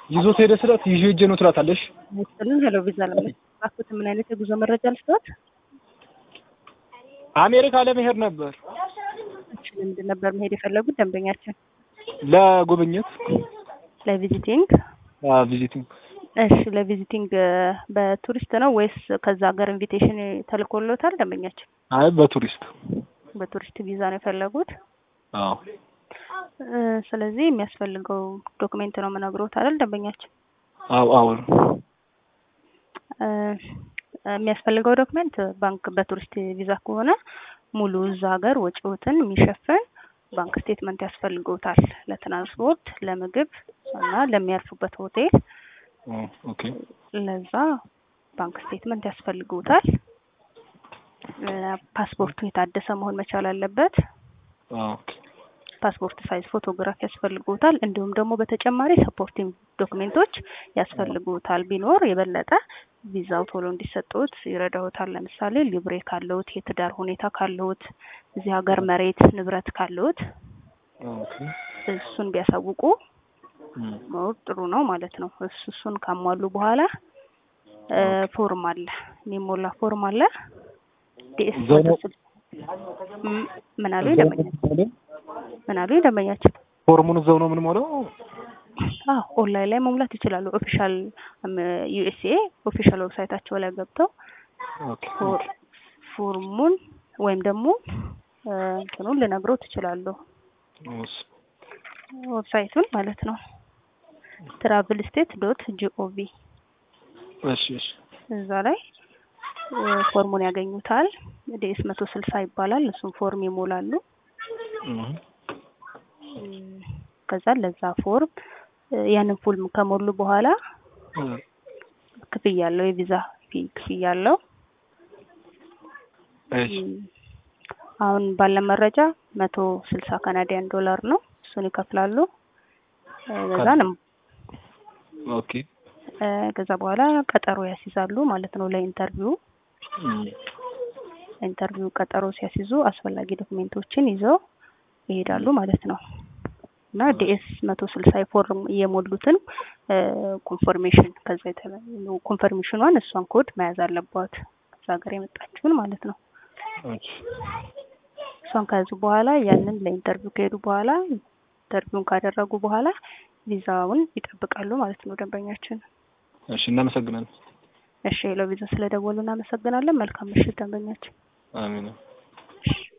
ይዞት ሄደ ስላት ይዤ ሄጄ ነው ትላታለሽ። ምስልን ሄሎ ቪዛ ለመላኩት ምን አይነት የጉዞ መረጃ ልስጥዎት? አሜሪካ ለመሄድ ነበር እሺ ለምንድን ነበር መሄድ የፈለጉት ደንበኛችን? ለጉብኝት ለቪዚቲንግ ቪዚቲንግ። እሺ ለቪዚቲንግ በቱሪስት ነው ወይስ ከዛ ሀገር ኢንቪቴሽን ተልኮሎታል ደንበኛችን? አይ በቱሪስት በቱሪስት ቪዛ ነው የፈለጉት? አዎ እ ስለዚህ የሚያስፈልገው ዶክሜንት ነው የምነግሮት አይደል ደንበኛችን? አዎ አዎ እ የሚያስፈልገው ዶክሜንት ባንክ በቱሪስት ቪዛ ከሆነ ሙሉ እዛ ሀገር ወጪዎትን የሚሸፍን ባንክ ስቴትመንት ያስፈልገውታል ለትራንስፖርት፣ ለምግብ እና ለሚያርፉበት ሆቴል ኦኬ ለዛ ባንክ ስቴትመንት ያስፈልገውታል። እ ፓስፖርቱ የታደሰ መሆን መቻል አለበት። ኦኬ ፓስፖርት ሳይዝ ፎቶግራፍ ያስፈልጉታል። እንዲሁም ደግሞ በተጨማሪ ሰፖርቲንግ ዶክሜንቶች ያስፈልጉታል። ቢኖር የበለጠ ቪዛው ቶሎ እንዲሰጡት ይረዳውታል። ለምሳሌ ሊብሬ ካለውት፣ የትዳር ሁኔታ ካለውት፣ እዚህ ሀገር መሬት ንብረት ካለውት ኦኬ እሱን ቢያሳውቁ ሞር ጥሩ ነው ማለት ነው። እሱ እሱን ካሟሉ በኋላ እ ፎርም አለ የሚሞላ ፎርም አለ ዲኤስ ምን አሉ ደንበኛችን ምን አሉ ደንበኛችን ፎርሙን እዛው ነው የምንሞላው? አዎ ኦንላይን ላይ መሙላት ይችላሉ። ኦፊሻል ዩኤስኤ ኦፊሻል ዌብሳይታቸው ላይ ገብተው ኦኬ ፎር- ፎርሙን ወይም ደግሞ እ እንትኑን ልነግረው ትችላለሁ እሺ ዌብሳይቱን ማለት ነው ትራቭል ስቴት ዶት ጂኦቪ እሺ እሺ እዛ ላይ እ ፎርሙን ያገኙታል። ዲኤስ መቶ ስልሳ ይባላል። እሱን ፎርም ይሞላሉ። እህ እም፣ ከዛ ለዛ ፎርም እ ያንን ፎርም ከሞሉ በኋላ ክፍያ አለው፣ የቪዛ ፊ ክፍያ አለው። እሺ እም፣ አሁን ባለ መረጃ መቶ ስልሳ ካናዲያን ዶላር ነው። እሱን ይከፍላሉ። እ ከዛ ነው ኦኬ እ ከዛ በኋላ ቀጠሮ ያስይዛሉ ማለት ነው ለኢንተርቪው ኢንተርቪው ቀጠሮ ሲያስይዙ አስፈላጊ ዶክሜንቶችን ይዘው ይሄዳሉ ማለት ነው። እና ዲኤስ መቶ ስልሳ ፎርም የሞሉትን ኮንፈርሜሽን ከዛ ኮንፈርሜሽኗን እሷን ኮድ መያዝ አለባት ከዛ ሀገር የመጣችውን ማለት ነው። እሺ እሷን ከያዙ በኋላ ያንን ለኢንተርቪው ከሄዱ በኋላ ኢንተርቪውን ካደረጉ በኋላ ቪዛውን ይጠብቃሉ ማለት ነው ደንበኛችን። እሺ እናመሰግናለን። እሺ ሄሎ ቪዛ ስለደወሉ እናመሰግናለን። መልካም ምሽት ደንበኛችን። አሜን